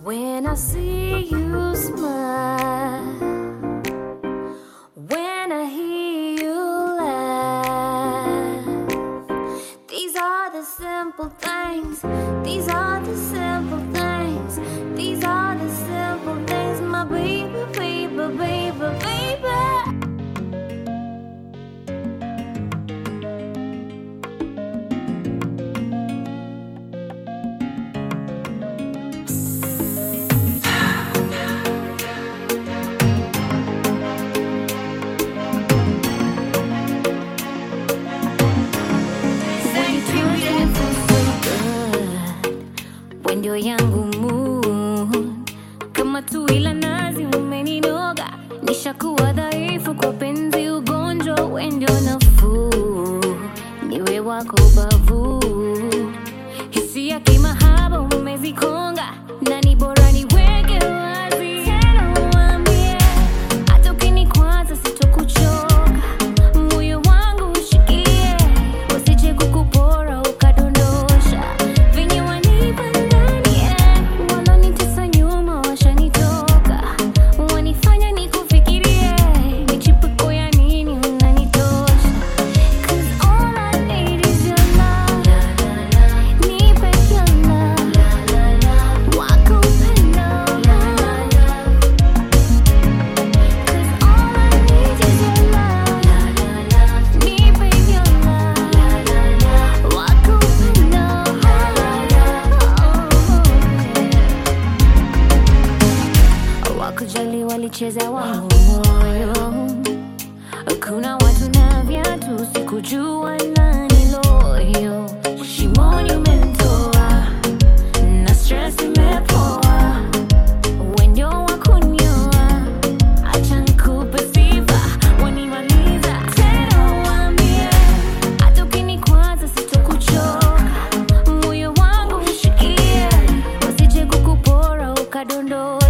When I see you smile, when I hear you laugh, these are the simple things, these are the simple things, these are the simple things, my baby, baby, baby, baby. ndio yangu mood kama tu ila nazi umeninoga nishakuwa dhaifu kwa penzi ugonjwa wendio nafuu niwe wako bavu hisia kimahaba umezikonga na ni bora niweke wazi tena uambie hata ukinikwaza sitokuchoka moyo wangu ushikie usije kukupora ukadondosha venye wanipa ndani eh, walonitesa nyuma washanitoka wanifanya nikufikirie michipuko ya nini unanitosha 'Cause all I need is your love. Nipe your love. Wako upendo. 'Cause all I need is your love. Nipe your love. Wako upendo. Wakujali walicheza wangu moyo kuna watu na viatu sikujua nani loyo shimoni umenitoa na stress imepoa wendio wakunyoa acha nikupe sifa wanimaliza tena uambie hata ukinikwaza sitokuchoka moyo wangu ushikie wasije kukupora ukadondoka